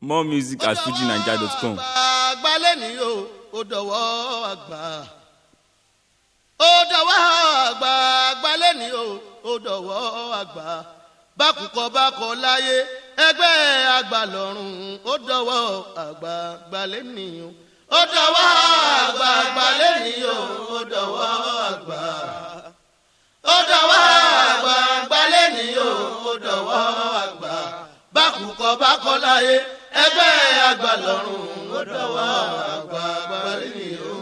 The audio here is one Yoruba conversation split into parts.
more music at fujinaija.com. àgbálẹ̀ ni o ó dọ̀wọ́ àgbà ó dọ̀wọ́ àgbà àgbálẹ̀ ni o ó dọ̀wọ́ àgbà bákùkọ bákọ láyé ẹgbẹ́ àgbà lọ́rùn ó dọ̀wọ́ àgbà àgbálẹ̀ ni o ó dọ̀wọ́ àgbà àgbálẹ̀ ni o ó dọ̀wọ́ àgbà ó dọ̀wọ́ àgbà àgbálẹ̀ ni o ó dọ̀wọ́ àgbà bákùkọ bákọ láyé ẹgbẹ́ àgbà lọ́rùn ó dọ̀wọ́ àgbà àgbálẹ̀ ni o.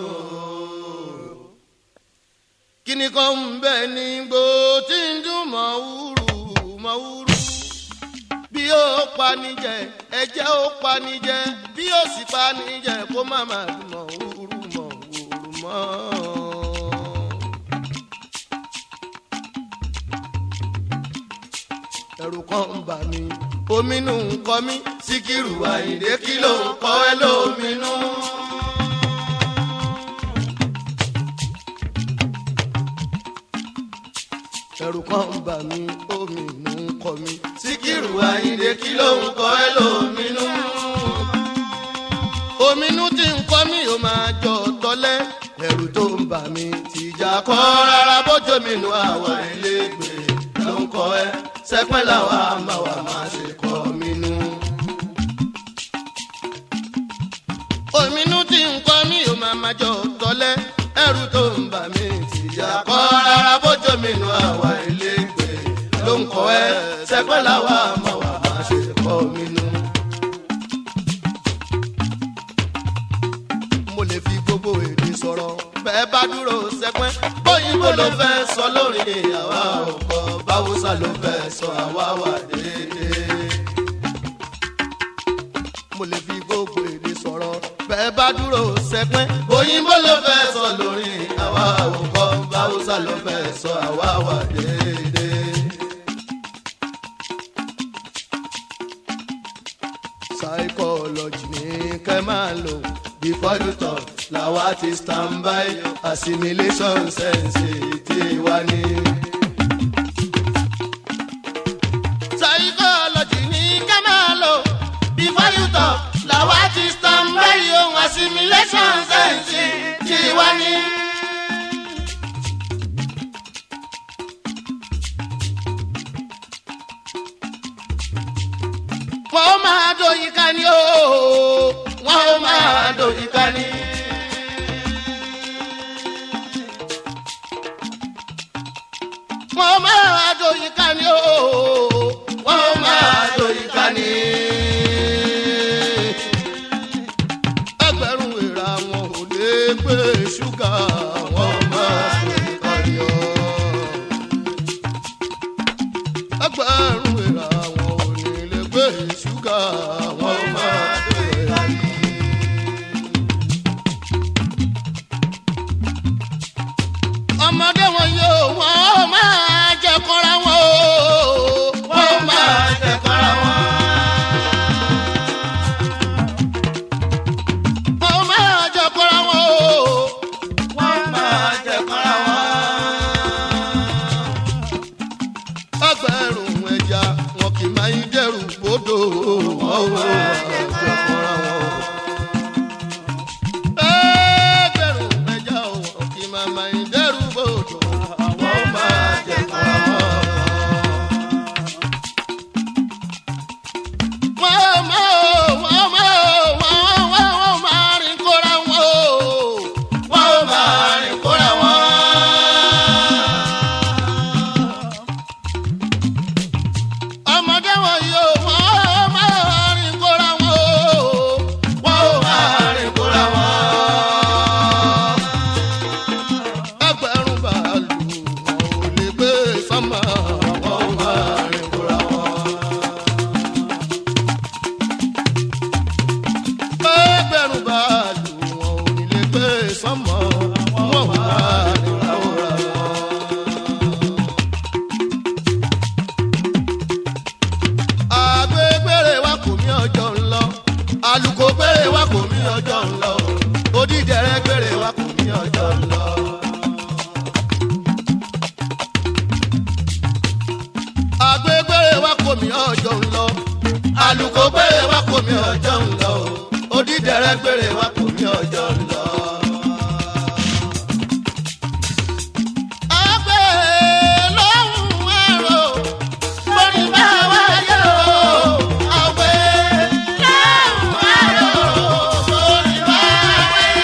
kíni kan ń bẹ ní gbó tí ń dún mọ̀wúrú mọ̀wúrú bí ó panijẹ ẹjẹ ó panijẹ bí ó sì panijẹ kó má má dún mọ̀wúrú mọ̀wúrú mọ́. ẹ̀rù kan ń bà mí ominú ń kọ mí síkírù àyìndé kí ló ń kọ́ ẹ lóminú. ẹ̀rù kan ń bà mí ominú ń kọ mí síkírù àyìndé kí ló ń kọ́ ẹ lóminú. ominú tí ń kọ́ mí ó máa jọ tọ́lẹ́ ẹ̀rù tó ń bà mí tìjà kọ́ rárá bójú mi nù àwọn ilégbè ló ń kọ́ ẹ sẹ́pẹ́ làwọn àmà wà máa ṣe kọ́ mi nù. òmìnú tí ń kọ́ mi ò máa máa jọ tọ́lẹ́ ẹrù tó ń bà mí tìjà kọ́ rárá bójú mi nù àwa ilégbè ló ń kọ́ ẹ sẹ́pẹ́ làwọn àmà wà máa ṣe kọ́ mi nù. mo lè fi gbogbo èdè sọ̀rọ̀ bẹ́ẹ̀ bá dúró sẹ́pẹ́ bóyìnbó ló fẹ́ sọ lórí àwa òkò báwùsà ló fẹ́ sọ àwa wà déédéé. mo lè fi gbogbo èdè sọ̀rọ̀ bẹ́ẹ̀ bá dúró sẹ́pẹ́ bóyìnbó ló fẹ́ sọ lórí àwa òkò báwùsà ló fẹ́ sọ àwa wà déédéé. psychology ní kẹ́ máa lò before you talk làwa ti stand by assimilation sense ti wá ní. psychology ní kẹ́ máa lò before you talk làwa ti stand by ohun assimilation sense ti wá ní. wọ́n ó máa dòyìn ká ní ooo wọ́n ó máa dòyìn ká ní. wọ́n ó máa dòyìn ká ní ooo wọ́n ó máa dòyìn ká ní. ẹgbẹ̀rún ìra wọn ò lè gbé ṣúgà wọ́n ó máa dòyìn ká ní ooo ẹgbẹ̀rún ìra wọn ò ní lè gbé ṣúgà wọn máa dé ayé. ọmọdé wọn yóò wọn ó máa jẹ kọ́ra wọn o wọn ó máa jẹ kọ́ra wọn. wọn ó máa jẹ kọ́ra wọn o wọn ó máa jẹ kọ́ra wọn ẹgbẹ̀rún ẹja wọn kì í máa ń dẹrù gbódò wọn ò wọ àjọpọ̀ra wọn. ẹgbẹ̀rún ẹja wọn kì í máa máa ń dẹrù gbódò wọn ò máa jẹ̀kọ́ra wọn. wọ́n máa wọ́n máa wọ́n wọ́n wọ́n máa rìn kóra wọn o. wọ́n máa rìn kóra wọn. ọmọdé wọn yóò wọ́n máa rìn kóra wọn o. wọ́n máa rìn kóra wọn. ẹgbẹ̀rún bàálù wọn ò lè gbé sánmà wọ́n máa rìn kóra wọn. ẹgbẹ̀rún bàálù wọn ò ní lè gbé sánmà wọ́n máa rìn kóra wọn. àgbégbére wa kò mí ọjọ́ ń lọ alùkò gbére wa kò mí ọjọ́ ń lọ odídẹrẹ́ gbére wa kò mí ọjọ́ ń lọ. àgbégbére wa kò mí ọjọ́ ń lọ alùkò ó gbére wá kò mí ọjọ́ ń lọ o odídẹrẹ́ gbére wá kò mí ọjọ́ ń lọ. ọgbẹ́ lóhùn ẹ̀rọ lórí bá wáyé o. ọgbẹ́ lóhùn ẹ̀rọ lórí bá wáyé.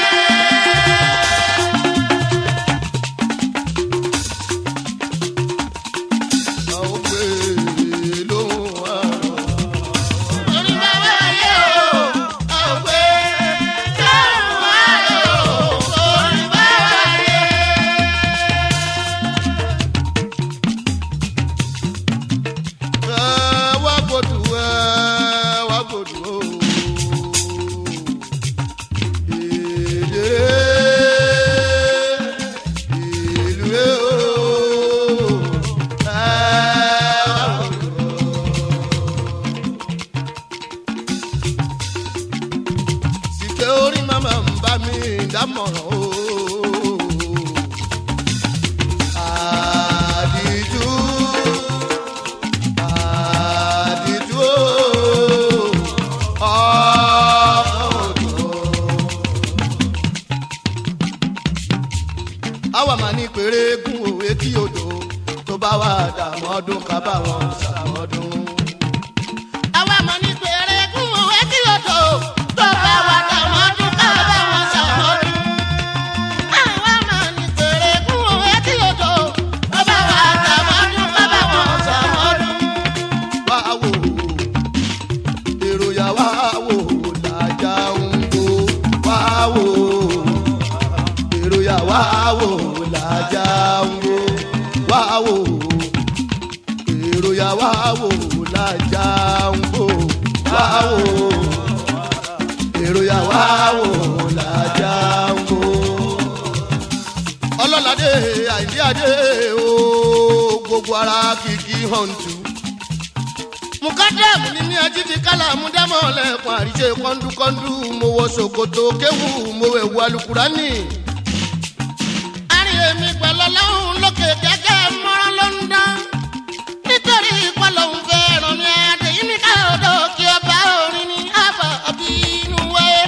ọgbẹ́ lóhùn ẹ̀rọ lórí bá wáyé o. ọgbẹ́ lóhùn ẹ̀rọ lórí bá wáyé. ẹ wá gbòdù ẹ wá gbòdù o. Èdè ìlú ẹ o. Ẹ wá gbòdù o. Sìkẹ́ orí màmá ń bá mi dámọ̀ràn o. Àdìjú àdìjú ọ̀ọ́dọ̀. àwa máa ní péré gún òwe kí odò tó bá wà dààmú ọdún ká bá wọn ṣàmọ́dún. àwa máa ní péré gún òwe kí odò tó bá wà dààmú ọdún ká bá wọn ṣàmọ́dún. àwa máa ní péré gún òwe kí odò tó bá wà dààmú ọdún ká bá wọn ṣàmọ́dún. wá wò èrò yà wá wò làjà ń gbó wá wò èrò yà wá wò làjà ń gbó wá wò èrò yà wá wò làjà ń gbó wá wò èrò yà wá wò làjà ń gbó. ọlọ́ládé àìdí adé o gbogbo ara kìkì hàn tù mukadamu ni ní ají ti kálá múdámọ̀ lẹ́kùn àríṣe kọ́ńdúkọ́ńdú mo wọ ṣòkòtò kéwù mo wẹ̀ wọ alukurani. àárín èmi pẹ̀lú ọlọ́run lókè gẹ́gẹ́ mọ́rán ló ń dán. nítorí ìpọ́lọ́hún fẹ́ ràn mí àdéhìn mi ká ọ̀dọ̀ kí ọba orin ní àbọ̀ ọbí inú wáyé.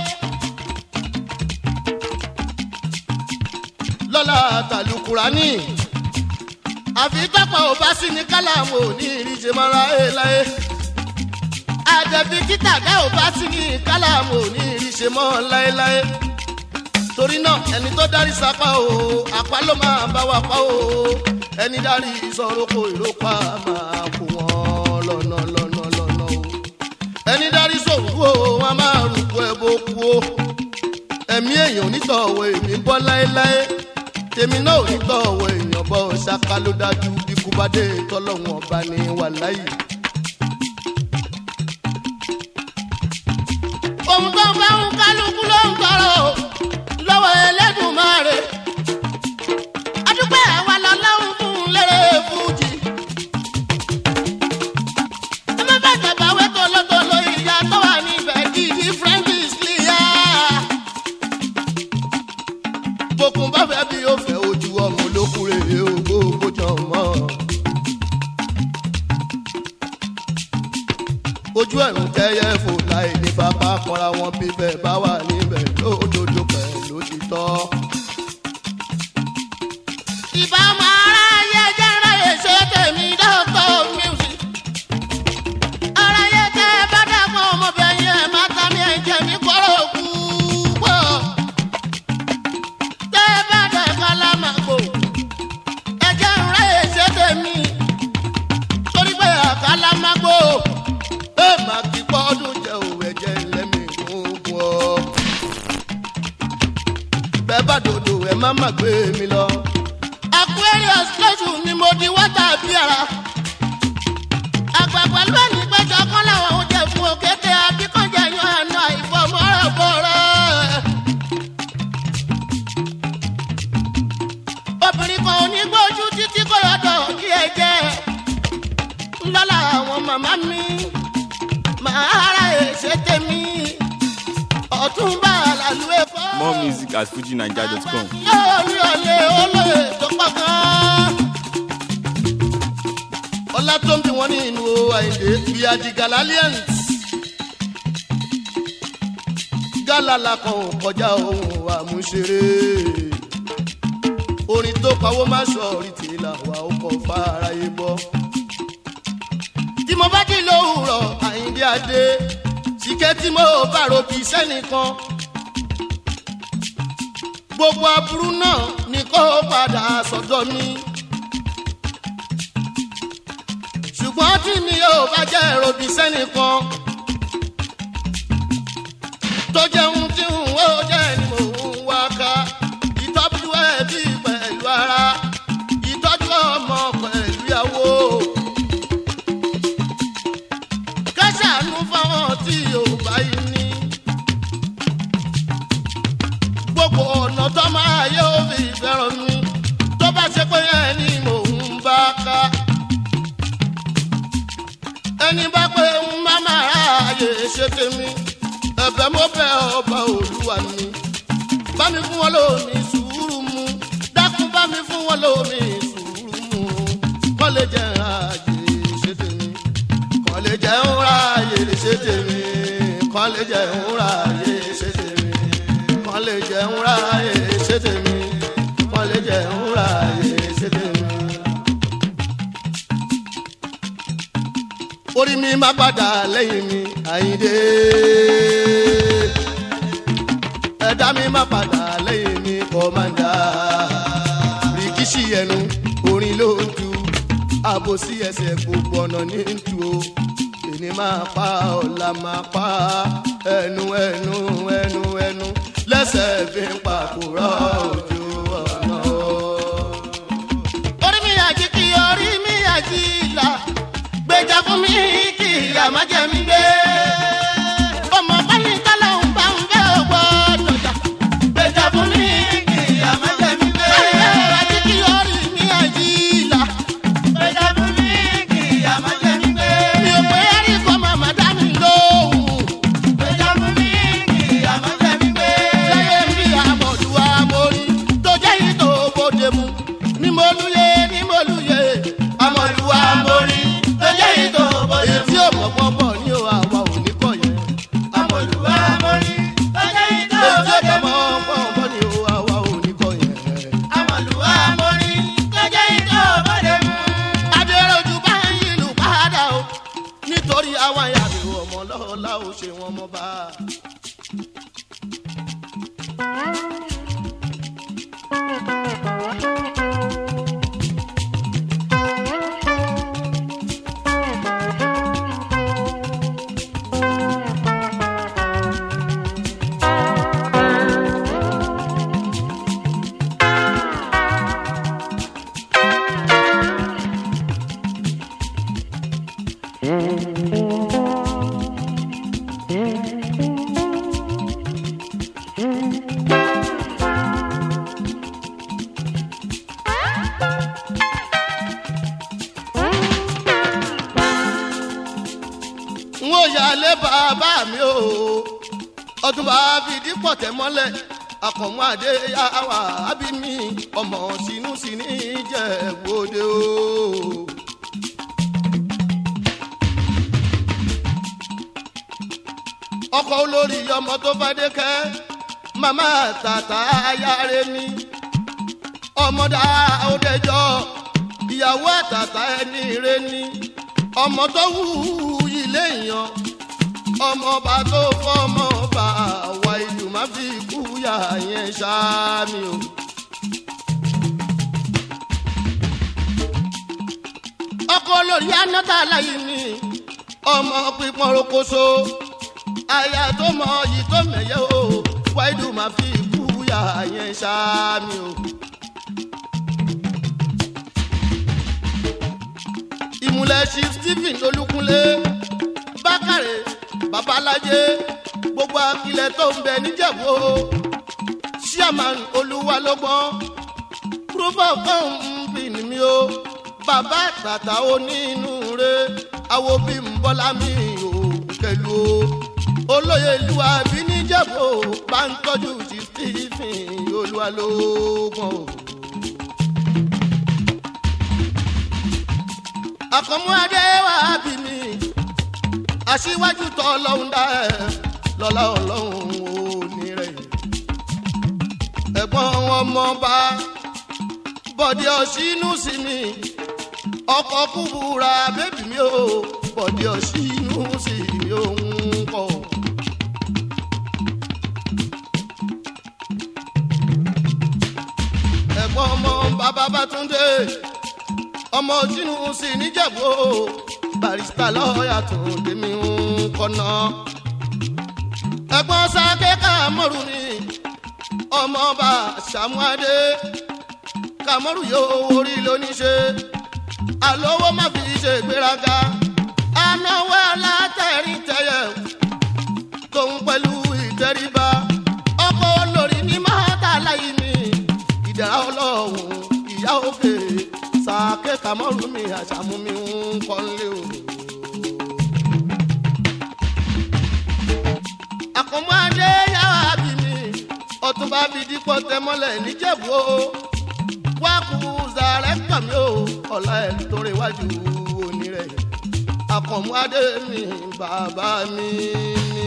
lọ́la tàlùkùránì àfi tọ́pọ̀ ò bá sí ní kálámù ò ní ìrísẹ́ mọ́ra ẹ̀ láyé. àjẹbí títà dá ò bá sí ní kálámù ò ní ìrísẹ́ mọ́ láéláé. torí náà ẹni tó darí sapá o àpá ló máa bá wa pa o ẹni darí sọ̀rọ̀ kò ìrókò máa kó wọn lọ́nà lọ́nà lọ́nà o. ẹni darí sọ̀rọ̀ o wọn máa rúkú ẹ bó kú o. ẹ̀mí èèyàn nítọ̀wọ̀ èmi ń bọ́ láéláé tèmi náà ò ní tọ̀wọ̀ èèyàn bọ́ ṣáká ló dájú bí kú bá dé tọ́lọ́hún ọba ní wàláyé. ohun tó ń fẹ́ ń kálukú ló ń tọrọ o lọ́wọ́ Ẹlẹ́dùmarè. adúpẹ́ àwa lọ́lọ́run fún un lérè fújì. ẹ má bàjẹ́ báwé tolótoló ìyá tó wà níbẹ̀ kí different is clear bókun bá fẹ́ bí ó fẹ́ ojú ọmọ olókùnrin rèé o gbogbo jọ mọ́. ojú ẹ̀rù tẹ́yẹ fò láì ní bàbá kanra wọn bí bẹ́ẹ̀ bá wà níbẹ̀ lódodo pẹ̀lú títọ́. ìbámu aráyé jẹ́ ráyè ṣe tèmi dọ́tọ̀ music. aráyé tẹ́ bá dàgbọ́n ọmọbìnrin ẹ̀ má ta mi ẹ̀jẹ̀ mi kọ́rọ̀ kú pọ̀ tẹ́ bá dẹ̀ kálámàgbò ẹ̀jẹ̀ ń rẹ̀ ṣe tèmi torí pé àkálámàgbò ẹ má kí pọ́ọ́dún jẹ́ òun ẹ̀jẹ̀ ńlẹ́mì gbogbo ọ. bẹ́ẹ̀ bá dòdò ẹ má má gbé mi lọ. aquarius lóṣù ni mo di wọ́tà bí ara. àgbàgbà ló ní péjọ kán láwọn oúnjẹ fún òkété abíkànjẹ yan àná ìfọmọ́rọ̀bọ̀rọ̀. obìnrin kan ò ní gbójú títí kò yọ̀dọ̀ kí ẹ jẹ́ ńlọ́la àwọn màmá mi màá ra èsè tèmi ọ̀túnba àlàlú ẹ̀fọ́. More music at fujinaija.com. yóò rí ọ̀lẹ́ olóye tó pọ̀ gan. ọlá tó ń bí wọn ní inú àìlè bíi ajigalalians gálàlà kan ò kọjá ohun àmúṣeré orin tó pawó má sọ orí tìlà wà ó kọ fáráyé gbọ́. tí mo bá jí lówùrọ̀ àyíndé adé sìkẹ́ tí mo bá ròbí sẹ́nìkan gbogbo aburú náà ni kó padà sọ́dọ̀ mi. ṣùgbọ́n tí mi ò bá jẹ́ ròbí sẹ́nìkan tó jẹun tí ń wó jẹ́ ni mò ń wá ká ìtọ́jú ẹbí pẹ̀lú ara ìtọ́jú ọmọ pẹ̀lú ìyàwó. kẹ́sàánú fáwọn tí ò bá yìí ní. gbogbo ọ̀nà tó máa yẹ ó fi fẹ́ràn mi tó bá ṣe pé ẹni mò ń bá ká. ẹni bá pé ń má máa ráàyè ṣe tèmi ẹ̀bẹ̀ mo bẹ̀ ọba olúwa mi bá mi fún wọn lómi sùúrù mu dákun bá mi fún wọn lómi sùúrù mu kọ́ lè jẹ́ ààyè ṣe tèmi kọ́ lè jẹ́ ààyè ṣe tèmi kọ́ lè jẹ́ ààyè ṣe tèmi kọ́ lè jẹ́ ààyè ṣe tèmi kọ́ lè jẹ́ ààyè ṣe tèmi. orí mi má padà lẹ́yìn mi àyíndé ẹ̀dá mi má padà lẹ́yìn mi kọ́mándà rìkíṣì ẹnu orin ló ń tu àbòsí ẹsẹ̀ gbogbo ọ̀nà ní ń tu o èmi máa pa ọ̀la máa pa ẹnu ẹnu ẹnu ẹnu lẹ́sẹ̀ fi ń pàkúrọ̀ ojú ọ̀nà. orí mi àjí kí orí mi àjí là gbèjà fún mi kí ìyá má jẹ mí gbé. ọmọ báyìí kálọ̀ ń bá ń fẹ́ ọgbọ́ dọ̀jà. gbèjà fún mi kí ìyá má jẹ mí gbé. báyìí àjí kí orí mi àjí là. gbèjà fún mi kí ìyá má jẹ mí gbé. mi ò pé ẹ̀rí kọ́ màmá dá mi lóhùn. gbèjà fún mi kí ìyá má jẹ mí gbé. lẹ́yìn bí àmọ̀dù àmọ̀rí tó jẹ́ yìí tó bóde mu. ní mo lúyẹ ní mo lúyẹ àmọ̀dù àmọ̀rí tó jẹ́ yìí tó bóde mu. èyí tí ò mọ̀ pọ̀pọ̀ ní o àwa ò ní kọ̀ yẹn. àmọ̀dù àmọ̀rí tó jẹ́ yìí tó bóde mu. èyí tí ò mọ̀ pọ̀pọ̀ ní o àwa ò ní kọ̀ yẹn. àmọ̀dù àmọ̀rí tó jẹ́ yìí tó bóde mu. adéròjú bá ń yìlú padà o nítorí àwọn àyàbẹ̀wò ọmọ lọ́la ò ṣe wọn mọ́ bá a. n ó yálé bàbá mi o ọdún bá fi dípọ̀ tẹ̀ mọ́lẹ̀ akọ̀mọ́ adé yàwá ábí mi ọmọ sínú sí ní jẹ̀gbọ́dẹ o. ọkọ̀ olórí ọmọ tó bá dé kẹ́ màmá tàtà ayáre ni ọmọdé àwòdẹjọ́ ìyàwó àtàtà ẹni rẹ ni ọmọ tó wù ilé yan ọmọọba tó fọmọba àwa ìlú má fi kú yà yẹn ṣáàmì o. ọkọ olórí anáta aláyé ni ọmọ pípọn rokoṣo aya tó mọ yìí tó mẹyẹ o wáìdù má fi kú yà yẹn ṣáàmì o. ìmùlẹ̀ chief stephen olúkunlé bákàrẹ̀ babalájé gbogbo akilẹ̀ tó ń bẹ níjẹ̀bú chairman olúwalọ́gbọ́n proof of company mi o bàbá tàtà onínú re awo bí n bọ́lá mi ò kẹlu o olóye ìlú àbí níjẹ̀bú bá ń tọ́jú chief stephen olúwalọ́gbọ́n o. àkànmú adé wà bí mi aṣíwájú tọ́ ọlọ́run dá ẹ lọ́lá ọlọ́run ò ọmọọba bọ̀dé ọ̀sínú sí mi ọkọ̀ kúbúra bébì mi ò bọ̀dé ọ̀sínú sí mi òun kọ̀. ẹ̀gbọ́n ọmọ bàbá bátúndé ọmọ ọ̀sínú sí níjẹ̀bú o barista lọ́ọ̀yà tó tèmi ń kọ́nà. ẹ̀gbọ́n sáké kàmọ́rù mi ọmọọba sàmúadé kàmọ́rù yóò orí lóníṣe àlówó má fi ṣe ìgbéraga anáwó alátẹ̀rí tẹ̀yẹ̀ tóun pẹ̀lú ìtẹríba ọkọ̀ olórí ní mọ́tà láyé mi ìdára ọlọ́run ìyá òkè sàké kàmọ́rù mi àṣàmú mi ń kọ́lé o. àkànmọ́ adé yàrá bí mi ọtúnba fi dípọ̀ tẹmọ́lẹ̀ níjẹ̀bú o wá kú zàrẹ́ kàmí o ọ̀la ẹ̀ torí iwájú òní rẹ̀ àkànmọ́ adé mi bàbá mi ni.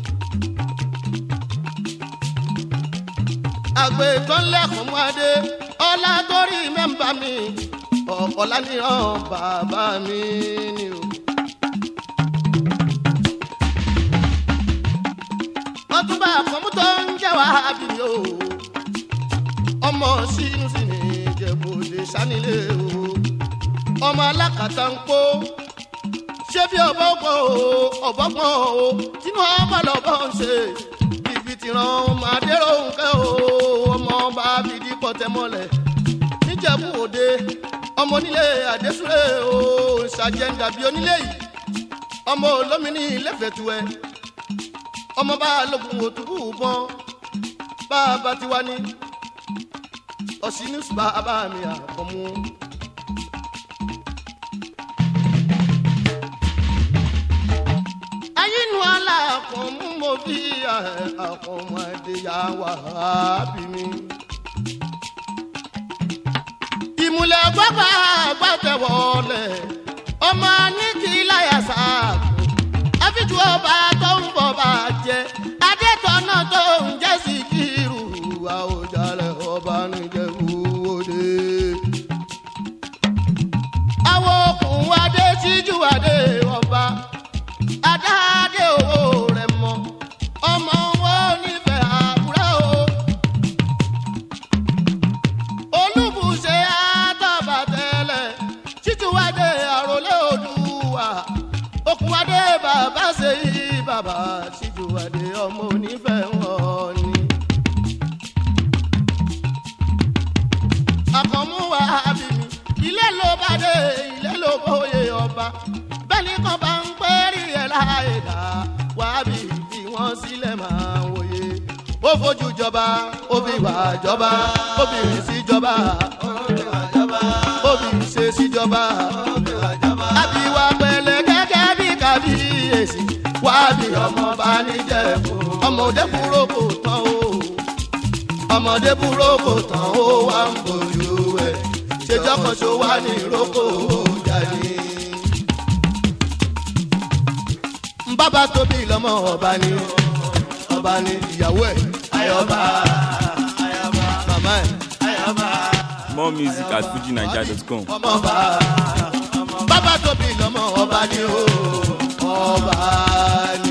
àgbẹ̀ tó ń lẹ́kọ̀ọ́ mú adé ọlá torí mẹ́mbà mi ọ̀la níran bàbá mi ni o. ọtúnba àkànmú tó ń jẹ́ wàhábì mi o ọmọ sínú sí ní ìjẹ̀bùdè sanilé o ọmọ alákàtà ń kó ṣé bí ọbọ̀ gbọ́ o ọ̀bọ̀ gbọ́n o tínú ọba lọ́bọ̀ ń ṣe ibi tí ràn máa dérò nǹkẹ́ o ọmọ ọba fìdí pọ̀tẹ́mọ́lẹ̀ níjẹ̀bú òde ọmọ onílé àdésúré o ṣàjẹ́ńdà bí onílé yìí ọmọ olómìnì lẹ́fẹ̀ẹ́tuẹ ọmọ bá lógun òtúbù bọ́n bá a bá ti wá ní ọ̀sìnú bàbá mi àkọ́mú. ayínú aláàkọ́mú mo bí àkọ́mú adéyà wà bí mi. ìmùlẹ̀ gbọ́gbà gbàtẹ̀wọ̀lẹ̀ ọmọ ní kí láyà sáàkó àfijù ọba tó ń bọ̀ bá jẹ́ adétọ́nà tó ń jẹ́ sí kírù àwòjálẹ̀ ọba níjẹ̀bú òde. àwọn okùn adé síjú adé ọba adáadé owó rẹ̀ mọ́ ọmọ wọn nífẹ̀ẹ́ àbúrò o. olùbùṣe àtọ̀bàtẹ́lẹ̀ síjú adé àròlé olúwa okùn adé bàbá ṣe yí bàbá síjú adé ọmọ onífẹ̀ẹ́ wọn ni. àkànmú wa bí mi ilé ló bá dé ilé ló bóyè ọba bẹ́ẹ̀ni kan bá ń pẹ́ rí ẹ̀ láàyè dá wá bí bí wọ́n sílẹ̀ máa ń wòye. ó fojú jọba ó fi wà jọba ó fi rìn sí jọba ó fi ṣe sí jọba àbí wà pẹ̀lẹ́ gẹ́gẹ́ bí kábíyèsí wá bí ọmọ bá níjẹ̀bú ọmọdé kúrò kò tán o ọmọdé búrò kò tán ó wá ń bójú ẹ ṣèjọ́ kan ṣó wá ní ìrókò jáde. bàbá tóbi lọ́mọ ọba ni ọba ni ìyàwó ẹ̀ ayọ̀bá màmá ẹ̀ ayọ̀bá More music at fujinaija.com. ọmọọba bàbá tóbi lọ́mọ ọba ni ó ọba ni.